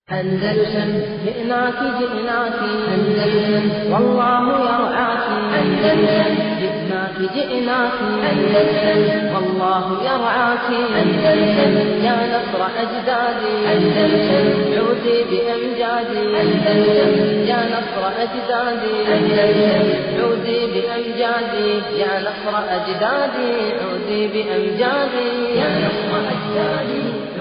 أندلسن جئناك جئناك أندلسن والله يرعاك أندلسن جئناك جئناك أندلسن والله يرعاك أندلسن يا نصر أجدادي أندلسن عودي بأمجادي أندلسن يا نصر أجدادي أندلسن عودي بأمجادي يا نصر أجدادي عودي بأمجادي يا نصر أجدادي عودي بأمجادي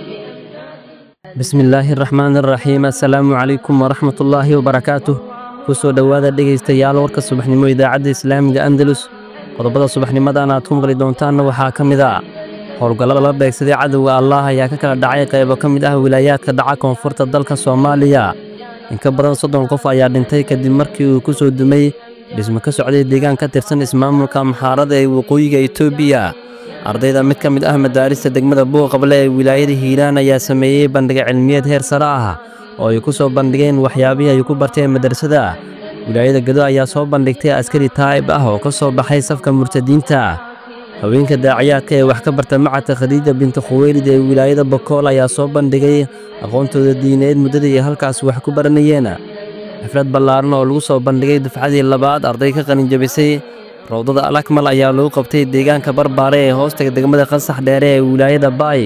bismillaahi raxmaan raxiim assalaamu calaykum waraxmatullaahi wabarakaatuh ku soo dhowaada dhegaystayaal warka subaxnimo idaacadda islaamiga andalus qodobada subaxnimadan aad ku maqli doontaanna waxaa ka mid ah howlgallada la beegsaday cadowga allah ayaa ka kala dhacay qaybo ka mid ah wilaayaadka dhaca koonfurta dalka soomaaliya in ka badan soddon qof ayaa dhintay kadib markii uu ku soo dumay dhismo ka socday deegaan ka tirsan ismaamulka maxaarada ee waqooyiga etoobiya ardayda mid ka mid ah madaarista degmada buuqable ee wilaayada hiiraan ayaa sameeyey bandhiga cilmiyeed heer sare ah oo ay ku soo bandhigeen waxyaabihii ay ku barteen madrasada wilaayada gado ayaa soo bandhigtay askari taa'ib ah oo ka soo baxay safka murtadiinta haweenka daaciyaadka ee wax ka barta macadka khadiija binti khuweylid ee wilaayada bokool ayaa soo bandhigay aqoontooda diineed muddada ay halkaas wax ku baranayeen xaflad ballaaran oo lagu soo bandhigay dufcadii labaad arday ka qalinjabisay rawdada alakmal ayaa lagu qabtay deegaanka barbaare ee hoostaga degmada qasax dheere ee wilaayada baay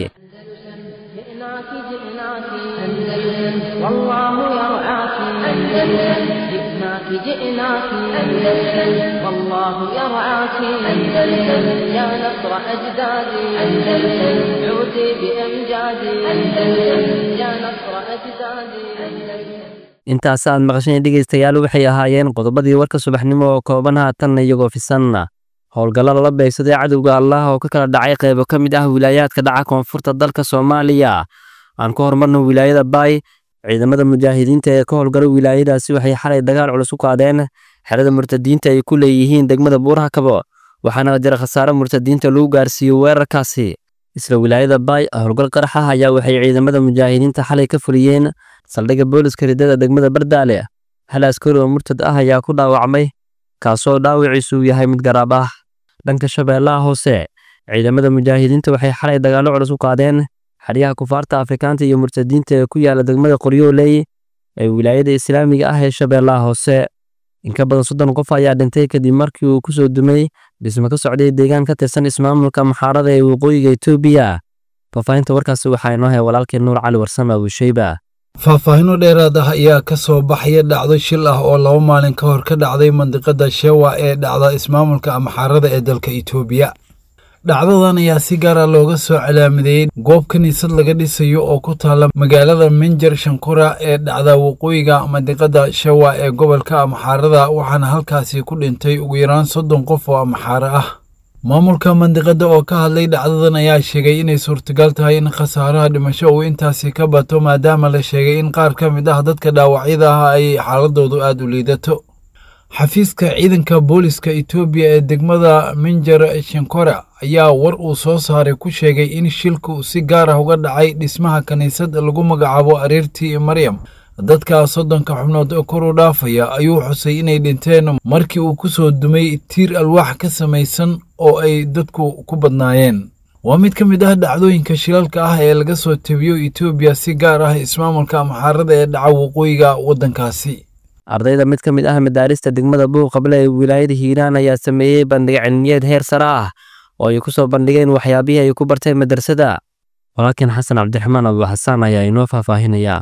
جئناك جئناك أندلسن والله يرعاك أندلسن جئناك جئناك أندلسن والله يرعاك أندلسن يا نصر أجدادي أندلسن عودي بأمجادي أندلسن يا نصر أجدادي أندلسن intaas aad maqasheen dhegaystayaal waxay ahaayeen qodobadii warka subaxnimo oo kooban haatanna iyagoo fisanna howlgalla lala beegsaday cadowga allah oo ka kala dhacay qaybo ka mid ah wilaayaadka dhaca koonfurta dalka soomaaliya aan ku horumarno wilaayada baay ciidamada mujaahidiinta ee ka howlgala wilaayadaasi waxay xalay dagaal culus u qaadeen xerada murtadiinta ay ku leeyihiin degmada buuraha kabo waxaana jira khasaare murtadiinta lagu gaarsiiyey weerarkaasi isla wilaayada baay howlgal qarax ah ayaa waxay ciidamada mujaahidiinta xalay ka fuliyeen saldhigga booliska ridada degmada bardaale hal askari oo murtad ah ayaa ku dhaawacmay kaasoo dhaawiciisu yahay mid garaab ah dhanka shabeellaha hoose ciidamada mujaahidiinta waxay xalay dagaallo culus u qaadeen xeryaha kufaarta afrikaanta iyo murtadiinta ee ku yaala degmada qoryooley ee wilaayada islaamiga ah ee shabeellaha hoose in ka badan soddon qof ayaa dhintay kadib markii uu ku soo dumay dhismo ka socday deegaan ka tirsan ismaamulka maxaarada ee waqooyiga etoobiya faahfaahinta warkaasi waxaa inoo hay walaalkeen nuur cali warsame abuusheyba faahfaahinno dheeraad ah ayaa ka soo baxaya dhacdo shil ah oo laba maalin ka hor ka dhacday mandiqada shewa ee dhacda ismaamulka amaxaarada ee dalka itoobiya dhacdadan ayaa si gaara looga soo calaamadeeyey goob kiniisad laga dhisayo oo ku taala magaalada minjar shankura ee dhacda waqooyiga mandiqada shewa ee gobolka amaxaarada waxaana halkaasi ku dhintay ugu yaraan soddon qof oo amaxaaro ah maamulka mandiqada oo ka hadlay dhacdadan ayaa sheegay inay suurtagal tahay in khasaaraha dhimasho uu intaasi ka bato maadaama la sheegay in qaar ka mid ah dadka dhaawacyada ah ay xaaladoodu aad u liidato xafiiska ciidanka booliska etoobiya ee degmada minjar shankora ayaa war uu soo saaray ku sheegay in shilku si gaar ah uga dhacay dhismaha kiniisad lagu magacaabo areertii maryam dadka soddonka xubnood kor u dhaafaya ayuu xusay inay dhinteen markii uu ku soo dumay tiir alwaax ka samaysan oo ay dadku ku badnaayeen waa mid ka mid ah dhacdooyinka shilalka ah ee laga soo tebiyo etoobiya si gaar ah ismaamulka amaxaarada ee dhaca waqooyiga waddankaasi ardayda mid ka mid ah madaarista degmada buuqable ee wilaayada hiiraan ayaa sameeyey bandhiga cilmiyeed heer sare ah oo ay ku soo bandhigeen waxyaabihii ay ku barteen madrasada walaalkeen xasan cabdiraxmaan abu xasaan ayaa inoo faahfaahinaya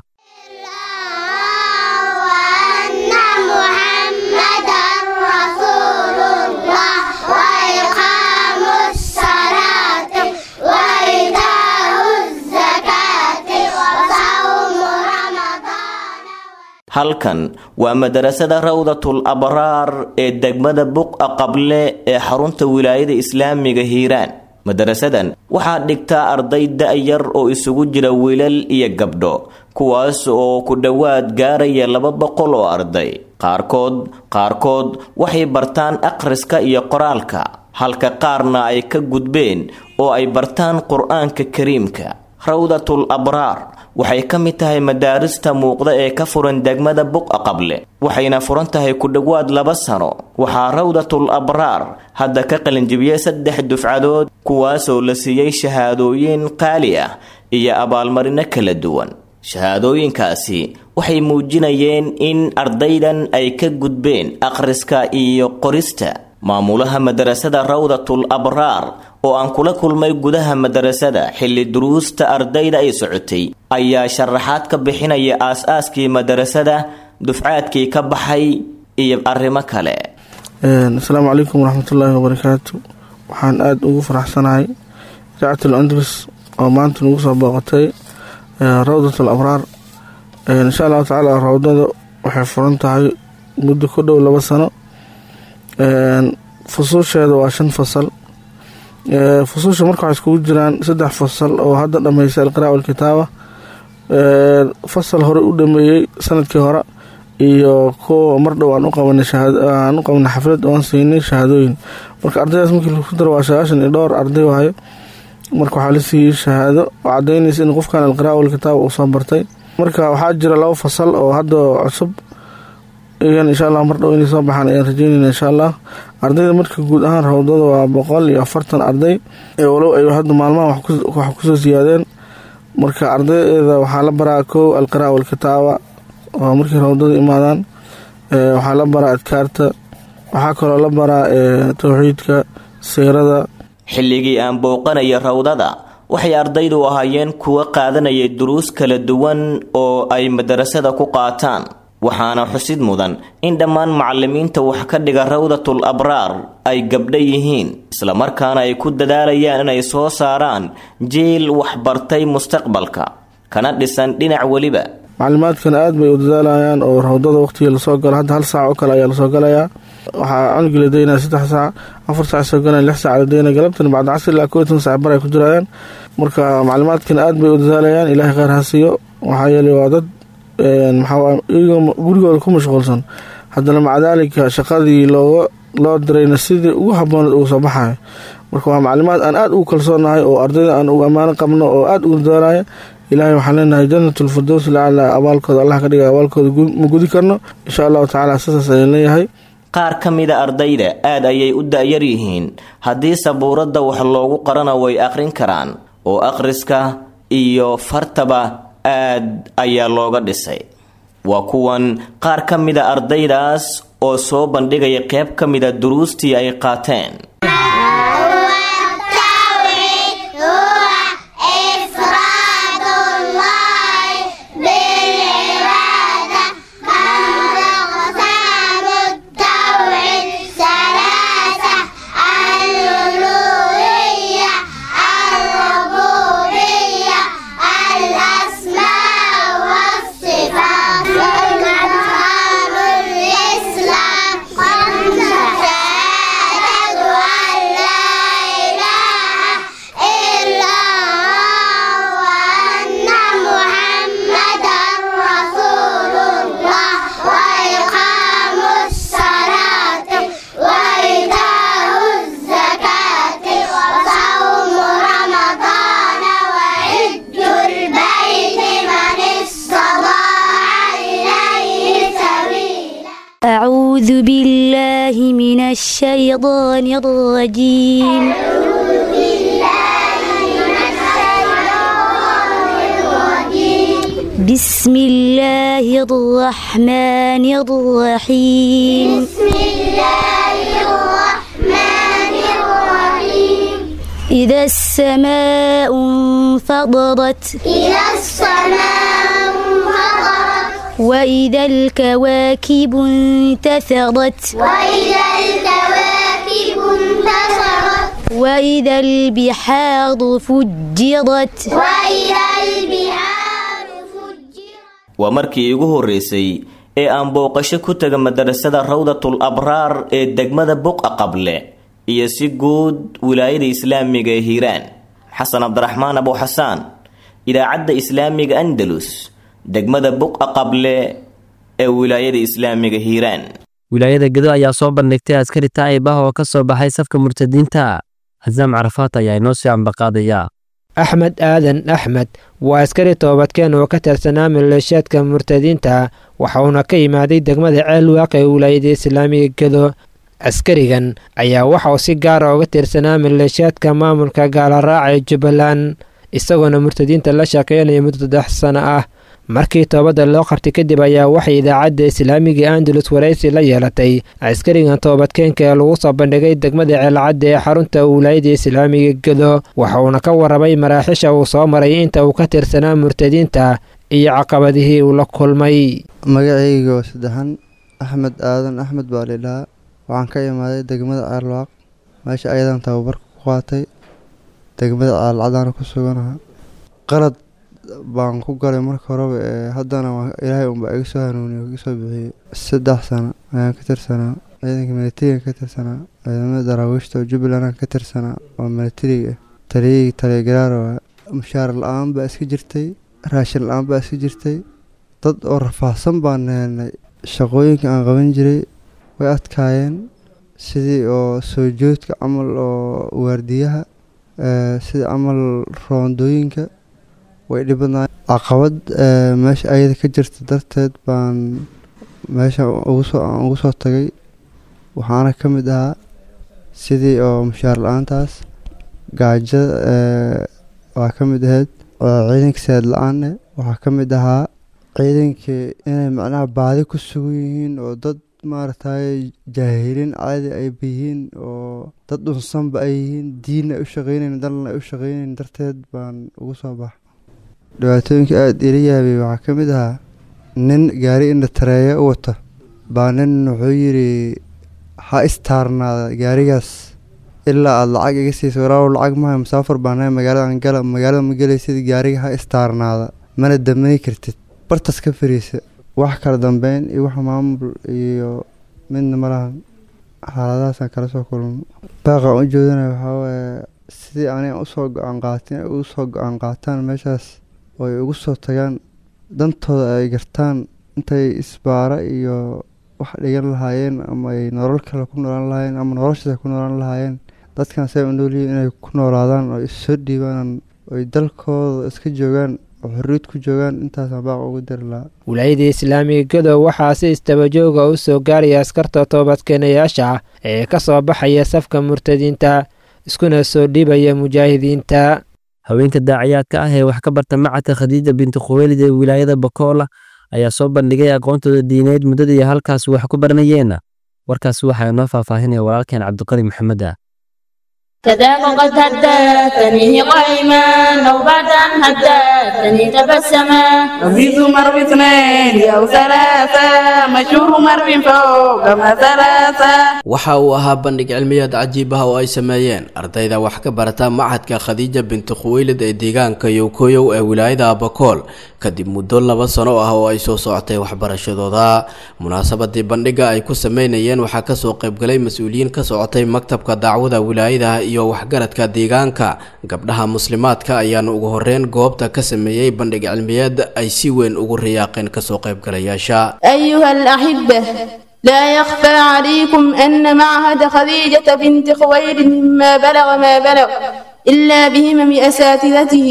وأن محمدا رسول الله وإقام الصلاة وإيتاء الزكاة وصوم رمضان halkan waa madarasada rawdatul abraar ee degmada buqa qable ee xarunta wilaayada islaamiga hiiraan madarasadan waxaa dhigtaa arday da-yar oo isugu jira wiilal iyo gabdho kuwaas oo ku dhowaad gaaraya laba boqol oo arday qaarkood qaarkood waxay bartaan akhriska iyo qoraalka halka qaarna ay ka gudbeen oo ay bartaan qur-aanka kariimka rawdatul abraar waxay ka mid tahay madaarista muuqda ee ka furan degmada buqa qable waxayna furan tahay ku dhowaad laba sano waxaa rawdatul abraar hadda ka qalinjibiyey saddex dufcadood kuwaasoo la siiyey shahaadooyin qaali ah iyo abaalmarino kala duwan shahaadooyinkaasi waxay muujinayeen in ardaydan ay ka gudbeen akhriska iyo qorista maamulaha madarasada rawdatul abraar oo aan kula kulmay gudaha madarasada xilli duruusta ardayda ay socotay ayaa sharaxaad ka bixinaya aas-aaskii madarasada dufcaadkii ka baxay iyo arrimo kale asalaamu calaykum waraxmatullaahi wabarakaatu waxaan aada ugu faraxsanahay idaacatul andalus oo maanta nagu soo booqatay rawdatul abraar insha allahu tacaala rawdada waxay furan tahay muddo ku dhow laba sano fusuusheeda waa shan fasal fusuusha marka waxay iskugu jiraan saddex fasal oo hadda dhameysay alqiraa walkitaaba fasal hore u dhameeyey sanadkii hore iyo kuwa mar dhow aan u qabanay aan u qabanay xaflad oo aan siinay shahaadooyin marka ardaydaas markii lagu daro waa sagaashan iyo dhowr arday waayo marka waxaa la siiyey shahaado oo cadaynaysa in qofkan alqiraa walkitaaba uu soo bartay marka waxaa jira laba fasal oo hadda cusub iyan insha allah mar dhow inay soo baxaan ayaan rajeynayna insha allah ardayda marka guud ahaan rawdada waa boqol iyo afartan arday ee walow ay hadda maalmaha wax kusoo siyaadeen marka ardayda waxaa la baraa kow alqiraa walkitaaba oo markii rawdada imaadaan waxaa la baraa adkaarta waxaa kaloo la baraa towxiidka siirada xilligii aan booqanaya rawdada waxay ardaydu ahaayeen kuwa qaadanaya duruus kala duwan oo ay madarasada ku qaataan waxaana xusid mudan in dhammaan macalimiinta wax ka dhiga rawdatul abraar ay gabdha yihiin islamarkaana ay ku dadaalayaan inay soo saaraan jiil waxbartay mustaqbalka kana dhisan dhinac weliba maclimaadkan aad bay u dadaalayaan oo rawdada waqtigii lasoo galo hadda hal saac oo kale ayaa lasoo galayaa waxaa cunugi la daynaya saddex saac afar saac soo galan lix saac la daynaya galabtan bacda casri ilaa koo tan saac bar ay ku jirayaan marka maclimaadkan aad bay u dadaalayaan ilaahay kheyr ha siiyo waxaa yeelay waa dad maxaa iyagoo gurigooda ku mashquulsan haddana maca daalika shaqadii looga loo dirayna sidii ugu habooneed uga soo baxayo marka waa maclimaad aan aada ugu kalsoonahay oo ardayda aan ugu ammaano qabno oo aada ugu dadaalaya ilaahay waxaan leenahay jannatul firdows lacala abaalkooda allah ka dhiga abaalkooda ma gudi karno insha allahu tacaala sidaas ayaan leeyahay qaar ka mida ardayda aad ayay u da-yar yihiin haddii sabuuradda wax loogu qarana way akhrin karaan oo akhriska iyo fartaba aad ayaa looga dhisay waa kuwan qaar ka mida ardaydaas oo soo bandhigaya qayb ka mida duruustii ay qaateen أعوذ بالله من الشيطان الرجيم بسم الله الرحمن الرحيم بسم الله الرحمن الرحيم إذا السماء انفطرت إذا السماء انفطرت وإذا الكواكب انتثرت وإذا الكواكب انتثرت وإذا البحار فجرت وإذا البحار فجرت waa markii igu horreysay ee aan booqasho ku taga madarasada rawdatul abraar ee degmada buqa qable iyo si guud wilaayada islaamiga ee hiiraan xasan cabdiraxmaan abu xasaan idaacadda islaamiga andalus degmada buqa qable ee wilaayada islaamiga hiiraan wilaayada gedo ayaa soo bandhigtay askari taa'ib ah oo ka soo baxay safka murtadiinta xasaam carafaat ayaa inoo sii ambaqaadaya axmed aadan axmed waa askari toobadkeen oo ka tirsanaa maleeshiyaadka murtadiinta waxauna ka yimaaday degmada ceelwaaq ee wilaayada islaamiga gedo askarigan ayaa waxauu si gaara uga tirsanaa maleeshiyaadka maamulka gaalaraaca ee jubbaland isagoona murtadiinta la shaqeynaya muddo saddex sano ah markii toobadda loo qabtay kadib ayaa waxay idaacadda islaamiga andalus waraysi la yeelatay askarigan toobadkeenka ee lagu soo bandhigay degmada ceelcadda ee xarunta wilaayada islaamiga gedo waxauna ka warramay maraaxisha uu soo maray inta uu ka tirsanaa murtadiinta iyo caqabadihii uu la kulmay magacayga saddexan axmed aadan axmed baa lidhahaa waxaan ka imaaday degmada ceelwaaq meesha ayadan tababarka ku qaatay degmada ceelcadaana ku suganaha qalad baan ku galay marka horeba ee haddana ilaahay unbaa iga soo hanuuniye iga soo bixiyey saddex sano ayaan ka tirsanaa ciidanka militariga ka tirsanaa ciidamada daraawiishta oo jubbaland ka tirsanaa oo militariga ah taliyayga taliyagaraaro mushaar la-aan baa iska jirtay raashin la-aan baa iska jirtay dad oo rafaahsan baan helnay shaqooyinka aan qaban jiray way adkaayeen sidii oo soo joodka camal oo waardiyaha sida camal roondooyinka way dhibadnaay caqabad meesha ayada ka jirta darteed baan meesha ugusoo aan ugu soo tagay waxaana ka mid ahaa sidii oo mushaar la-aantaas gaajada waa ka mid ahayd ciidanka saad la-aanne waxaa ka mid ahaa ciidankii inay macnaha baadi ku sugan yihiin oo dad maaragtay jaahiliin caadi ay yihiin oo dad dhunsanba ay yihiin diinna ay u shaqeynayn dalna ay u shaqeynayn darteed baan ugu soo baxa dhibaatooyinka aada ila yaabay waxaa ka mid ahaa nin gaari indha tareeya u wata baa nin wuxuu yidhi ha istaarnaada gaarigaas ilaa aada lacag iga siisa walaaw lacag maha musaafar baanahay magaaladan gala magaalada ma gelaysid gaariga ha istaarnaada mana damani kartid bartas ka fariisa wax kala dambeyn iyo wax maamul iyo midna malahan xaaladahaasaan kala soo kulmo baaqaan u jeedinaya waxaa waaye sidii aniga usoo go-aan qaatin ay ugu soo go-aan qaataan meeshaas oo ay ugu soo tagaan dantooda ay gartaan intay isbaara iyo wax dhigan lahaayeen ama ay nolol kale ku noolaan lahaayeen ama noloshaas ku noolaan lahaayeen dadkan say u noolyihiin inay ku noolaadaan oo issoo dhiibaan oy dalkooda iska joogaan oo xorriyad ku joogaan intaasaan baaq ugu diri lahaa wilaayada islaamiga gadow waxaa si istabajooga u soo gaaraya askarta toobadkeenayaasha ee ka soo baxaya safka murtadiinta iskuna soo dhiibaya mujaahidiinta haweenka daaciyaadka ah ee wax ka barta macadka khadiija binti khuweylid ee wilaayada bakoola ayaa soo bandhigay aqoontooda diineed muddadii halkaas wax ku baranayeenna warkaas waxaa inoo faahfaahinaya walaalkeen cabdiqali maxamed ah كذاك قد هدتني قائما أو بعد أن هدتني تبسما أزيد مر باثنين أو ثلاثة مشهور مر فوق ما ثلاثة waxa uu ahaa bandhig cilmiyeed cajiib ah oo ay sameeyeen ardayda wax ka barata machadka khadiija binti khuweylid ee deegaanka yowkoyow ee wilaayada abakool kadib muddo laba sano ah oo ay soo socotay waxbarashadooda munaasabadii bandhiga ay ku sameynayeen waxaa kasoo qaybgalay mas-uuliyiin ka socotay maktabka dacwada wilaayada iyo waxgaradka deegaanka gabdhaha muslimaadka ayaana ugu horeyn goobta ka sameeyey bandhig cilmiyeed ay si weyn ugu riyaaqeen kasoo qaybgalayaasha أيها الأحبة لا يخفى عليكم أن معهد خديجة بنت خويلد مما بلغ ما بلغ إلا بهمم أساتذته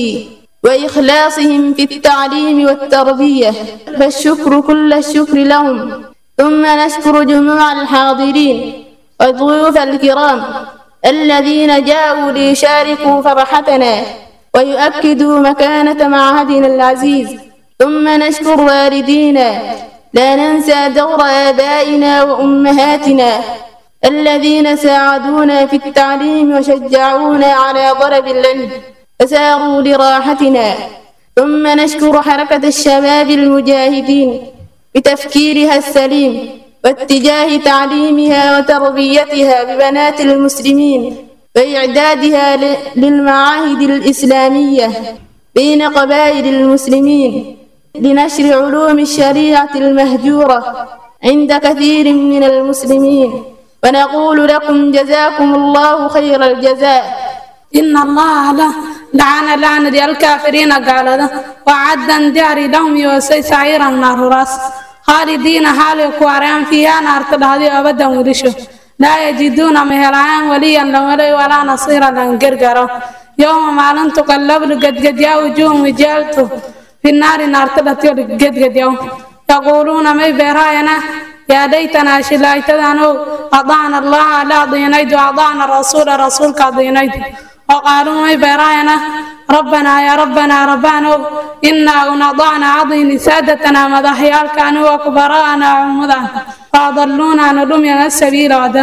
وإخلاصهم في التعليم والتربية فالشكر كل الشكر لهم ثم نشكر جموع الحاضرين والضيوف الكرام الذين جاءوا ليشاركوا فرحتنا ويؤكدوا مكانة معهدنا العزيز ثم نشكر والدينا لا ننسى دور آبائنا وأمهاتنا الذين ساعدونا في التعليم وشجعونا على طلب العلم فساروا لراحتنا ثم نشكر حركة الشباب المجاهدين بتفكيرها السليم واتجاه تعليمها وتربيتها ببنات المسلمين وإعدادها ل- للمعاهد الإسلامية بين قبائل المسلمين لنشر علوم الشريعة المهجورة عند كثير من المسلمين ونقول لكم جزاكم الله خير الجزاء إن الله له لعن لعنة الكافرين قال وعدا داري لهم يوسي سعيرا نار راس خالدين حالي كواريان فيها نار تلهدي أبدا ورشو لا يجدون مهرعان وليا لولي ولا نصيرا لنقرقرا يوم ما لن تقلب قد قد يا وجوه وجالته في النار نار تلهدي قد قد يوم يقولون ما بيراينا يا ليتنا شلايتنا أطعنا الله لا ضينيد وأطعنا الرسول رسولك ضينيد وقالوا ما بيراينا rabbanaa yaa rabbanaa rabbaanow innaa unadacna cadini saadatana madaxyaalkaani wa kubara'ana cumudan faadalluuna nudhumyana sabiila wada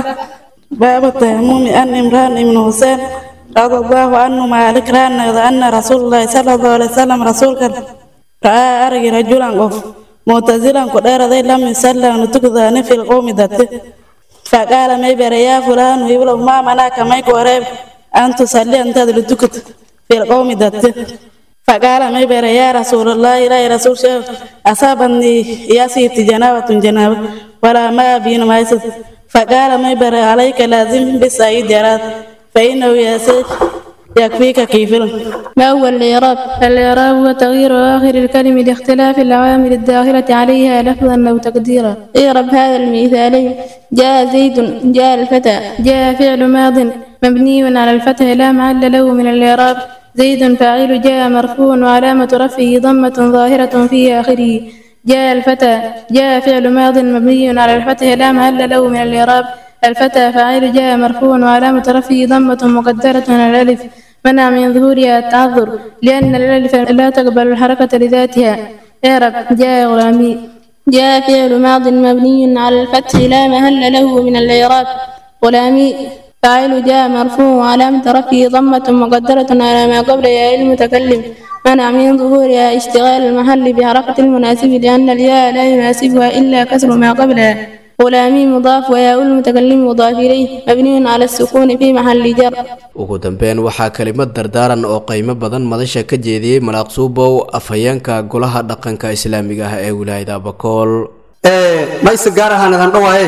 باب التيمم أن إمران بن حسين رضي الله عنه مالك ران أن رسول الله صلى الله عليه وسلم رسول كان رأى أرجي رجلا قف معتزلا قدر ذي لم يسلم نتكذان في القوم ذاته فقال ما يبر يا فلان ويقول ما مناك ما يقرب أن تصلي أنت لتكت في القوم ذاته فقال ما يبر يا رسول الله لا يا رسول شيخ أصابني يا سيدي جنابة جنابة ولا ما بين ما يسد فقال ما يبر عليك لازم بالسعيد يراد فإنه يسير يكفيك كيف ما هو الإعراب؟ الإعراب هو تغيير آخر الكلمة لاختلاف العوامل الداخلة عليها لفظا أو تقديرا اعرب هذا المثالين جاء زيد جاء الفتى جاء فعل ماض مبني على الفتح لا محل له من الإعراب زيد فاعل جاء مرفوع وعلامة رفعه ضمة ظاهرة في آخره جاء الفتى جاء فعل ماض مبني على الفتح لا محل له من الإعراب الفتى فاعل جاء مرفوع وعلامة رفعه ضمة مقدرة على الألف منع من ظهورها التعذر لأن الألف لا تقبل الحركة لذاتها اعرب جاء غلامي جاء فعل ماض مبني على الفتح لا محل له من الإعراب غلامي فاعل جاء مرفوع وعلامة رفعه ضمة مقدرة على ما قبل ياء المتكلم منع من ظهورها اشتغال المحل بحركة المناسب لأن الياء لا يناسبها إلا كسر ما قبلها غلامي مضاف وياء المتكلم مضاف إليه مبني على السكون في محل جر ugu dambeyn waxaa kelimad dardaaran oo qiimo badan madasha ka jeediyey malaaq suubow afhayeenka golaha dhaqanka islaamiga ah ee wilaayada bakool mayse gaar ahaan adan dhawaaye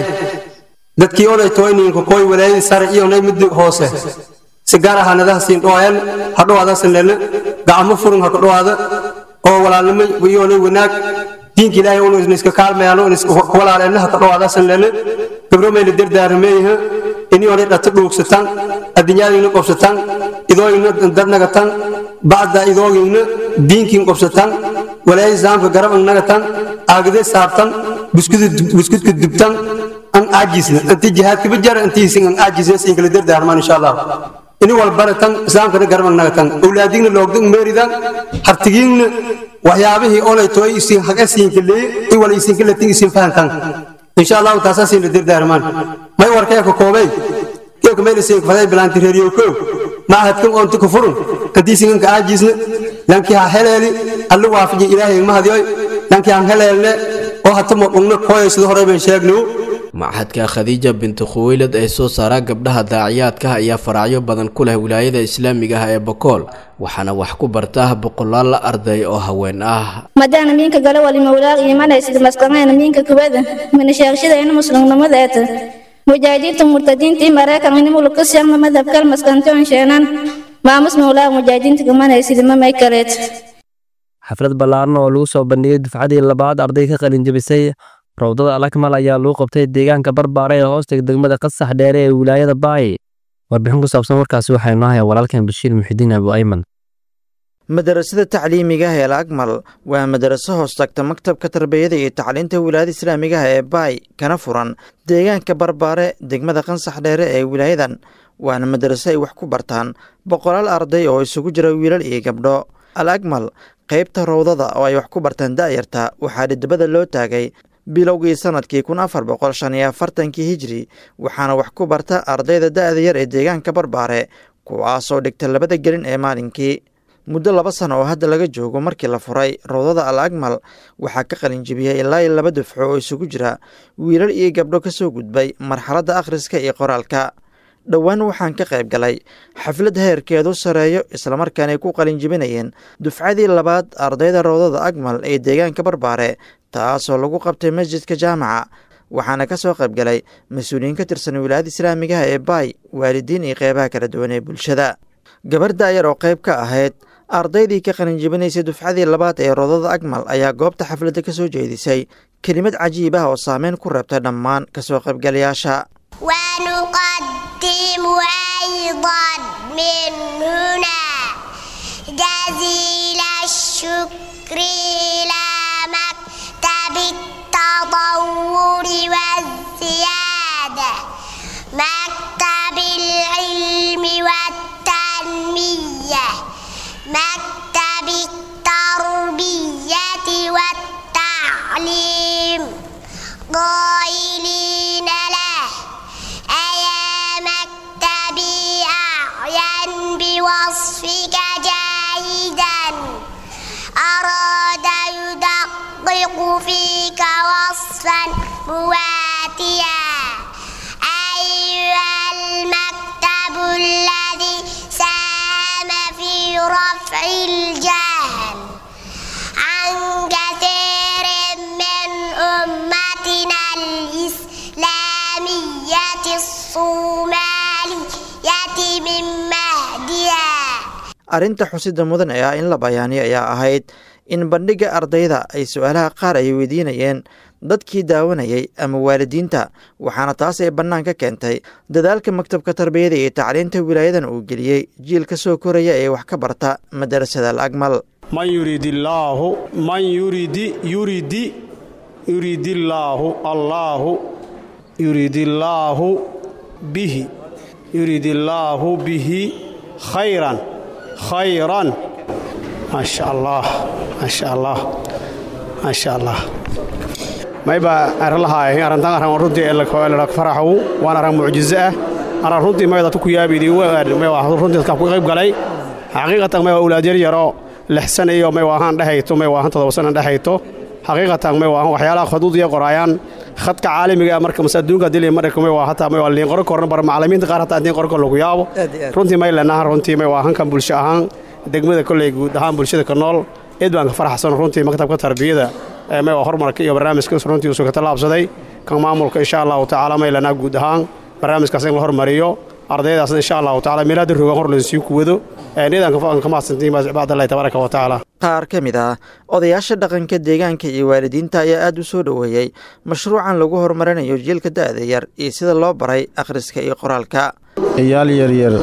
dadkii oday toyninka koy walaayadii sare iyo nay mid hoose si gaar ahaanadaha siin dhawaayaan ha dhawaadasan lelna gacmo furin ha ka dhawaada oo walaalnimo iyo nay wanaag diinka ilaahay unu isna iska kaalmayaan unu iska walaaleenna ha ka dhawaadasan lelna gabro mayna dardaarmeeyaha ini onay dhata dhuugsataan adduunyaadiina qobsataan idooyina darnagataan bacda idoogiina diinkiin qobsataan walaayadii islaamka garab nagataan aagade saabtan buskudka dubtan an aajisna anti jihaadka bajara antiisin an aajisna siin kala dardaarmaan insha allah ini walbaratan islaamkana garban nagatan awlaadigna loogdan meeridan hartigiinna waxyaabihii olay tooy isin haga siinka leey i wala isin kala tin isin fahantan insha allah taasaa siin la dardaarmaan may warkee ka koobay keeka meel isin faday bilaanti reeriyo ko maahadkan oonta ka furun antiisin an ka aajisna lankii ha heleeli allu waafaji ilaahay ma hadiyoy lankii han heleelne oo hatamo dhungna kooyay sida hore baan sheegnayo machadka khadiija binti khuweylad ee soo saara gabdhaha daaciyaadka ayaa faraacyo badan ku leh wilaayada islaamiga ah ee bakool waxaana wax ku barta boqolaal arday oo haween ah madana minka gala wali mawlaaq imanaysid masqanayna minka kubada mina sheegshadayna muslimnimadeeta mujaahidiinta murtadiintii maraykan inimulukasiyagna madhabkal maskantoon sheenan maamus mawlaaq mujaahidiinta kamanaysid mamay kaleet xaflad ballaaran oo lagu soo bandhigay dufcadii labaad arday ka qalin jebisay rawdada alakmal ayaa lagu qabtay deegaanka barbaare ee hoosta degmada qasax dheere ee wilaayada baay warbixin ku saabsan warkaasi waxaa inoo haya walaalkan bashiir muxidiin abu ayman madarasada tacliimiga ah ee laakmal waa madaraso hoos tagta maktabka tarbiyada iyo tacliinta wilaayada islaamiga ah ee baay kana furan deegaanka barbaare degmada qansax dheere ee wilaayadan waana madaraso ay wax ku bartaan boqolaal arday oo isugu jira wiilal iyo gabdho al akmal qaybta rawdada oo ay wax ku bartaan da'yarta waxaa dhidibada loo taagay bilowgii sanadkii kun afar boqol shan iyo afartankii hijri waxaana wax ku barta ardayda da'da yar ee deegaanka barbaare kuwaasoo dhigta labada gelin ee maalinkii muddo laba sano oo hadda laga joogo markii la furay rawdada al akmal waxaa ka qalinjibiyey ilaa iyo laba dufco oo isugu jira wiilal iyo gabdho ka soo gudbay marxaladda akhriska iyo qoraalka dhowaan waxaan ka qayb galay xaflad heerkeedu sareeyo islamarkaanay ku qalinjibinayeen dufcadii labaad ardayda rawdada akmal ee deegaanka barbaare taasoo lagu qabtay masjidka jaamaca waxaana ka soo qayb galay mas-uuliyiin ka tirsan wilaayada islaamigaha ee baay waalidiin iyo qeybaha kala duwan ee bulshada gabar da'yar oo qayb ka ahayd ardaydii ka qalinjibinaysay dufcadii labaad ee rawdada akmal ayaa goobta xafladda ka soo jeedisay kelimad cajiib ah oo saameyn ku reebtay dhammaan kasoo qaybgalayaasha ونقدم أيضا من هنا جزيل الشكر إلى مكتب التطور والزيادة مكتب العلم والتنمية أنطق فيك وصفا مواتيا أيها المكتب الذي ساهم في رفع الجهل عن كثير من أمتنا الإسلامية الصومالية من مهدها arrinta xusida mudan ee ah in la bayaaniyo ayaa ahayd in bandhigga ardayda ay su-aalaha qaar ay weydiinayeen dadkii daawanayay ama waalidiinta waxaana taas ay bannaan ka keentay dadaalka maktabka tarbiyada iyo tacliinta wilaayadan uu geliyey jiil ka soo koraya ee wax ka barta madarasada al akmal man yurid illaahu man yuridi yuridi yuridillaahu allaahu yuridillaahu bihi yuridillaahu bihi khayran khayran maasha allah maasha allah maasha allah mayba aralahaay arrintan arran runtii elak faraxow waan arran mucjizo ah arran runtii mayda ku yaabidi runtii dadka ku qayb galay xaqiiqatan may waa ulaad yar yaro lixsan iyo may waahaan dhehayto may waahan todoba sana dhehayto xaqiiqatan may waahan waxyaalaha khaduudiya qoraayaan khadka caalamiga marka mas adduunka dili marka may waa hataa may waa liin qoro koran bar macallimiinta qaar hataa liin qoro kor lagu yaabo runtii may leenaha runtii may waahan kan bulsho ahaan degmada kolley guud ahaan bulshada ka nool eed baan ka faraxsan runtii maktabka tarbiyada may waa horumarka iyo barnaamijkaas runtii usuu ka tallaabsaday kan maamulka insha allahu tacaala may leenaha guud ahaan barnaamijkaas in la hormariyo ardaydaasna insha allahu tacaala meelaada rogan hor laysii kuwado eedaan ka mahadsantiin bacdallahi tabaaraka wa tacaala qaar ka mid ah odayaasha dhaqanka deegaanka iyo waalidiinta ayaa aad u soo dhoweeyey mashruucan lagu horumarinayo jiilka da'da yar iyo sida loo baray akhriska iyo qoraalka ciyaal yaryar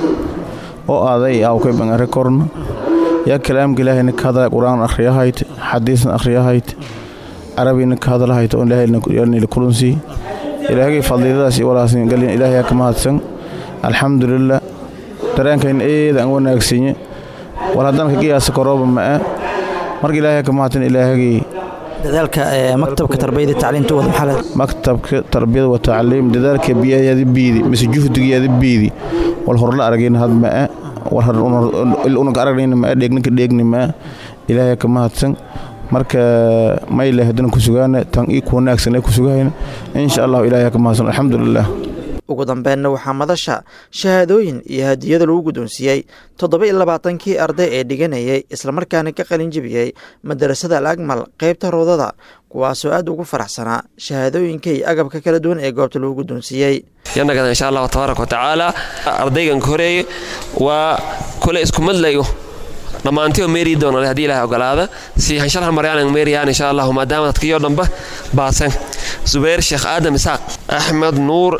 oo aaday awkay bangare korna yaa kalaamka ilaahayna ka hadlay qur-aan akhriyahayd xadiisna akhriyahayd carabina ka hadlahayd oo ilaahayna kulunsii ilaahagay fadliiladaas iyo walaasn galin ilaahayaa ka mahadsan alxamdulilah dareenkayna eeda aan wanaagsanye war haddana ka qiyaasa korooba ma'e marka ilaahay ka mahadsan ilaahagay dadaalka maktabka tarbiyada tacliinta wada maxaa maktabka tarbiyada wa tacliim dadaalka biyayaada biidi mise juhdigayaada biidi wal horla aragayna had ma'e war unaga aragnayna ma'e dheegninka dheegni ma'e ilaahay ka mahadsan marka mayle haddana ku sugaana tan ii ku wanaagsan ee ku sugahayna insha allahu ilaahay ka mahadsan alxamdulilah ugu dambeenna waxaa madasha shahaadooyin iyo hadiyada lagu guddoonsiiyey toddoba iyo labaatankii arday ee dhiganayay islamarkaana ka qalin jebiyey madarasada al akmal qaybta roodada kuwaasoo aad ugu faraxsanaa shahaadooyinka iyo agabka kala duwan ee goobta lagu guddoonsiiyey yanagada insha allahu tabaaraka watacaala ardaygan horeeye waa kule isku madlayo dhammaantioo meeri doona haddii ilahay ogolaada si hanshalhan maryaanan meeriyaan insha allahu maadaama dadkiyo dhanba baasan zubayr sheekh aadam isaaq axmed nuur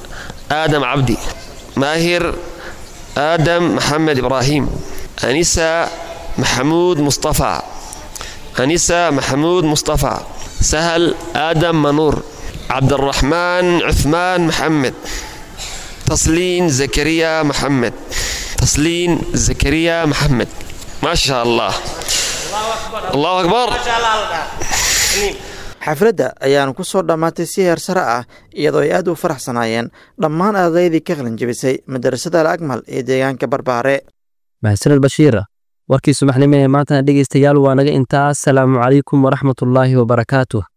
آدم عبدي ماهر آدم محمد إبراهيم أنسة محمود مصطفى أنسة محمود مصطفى سهل آدم منور عبد الرحمن عثمان محمد تصلين زكريا محمد تصلين زكريا محمد ما شاء الله الله أكبر xafladda ayaanu ku soo dhammaatay si heer sare ah iyadoo ay aad u faraxsanaayeen dhammaan ardaydii ka qalin jebisay madarasada al akmal ee deegaanka barbaare mahadsaned bashiira warkii subaxnimo ee maantana dhegaystayaal waa naga intaas salaamu calaykum waraxmatullaahi wabarakaatuh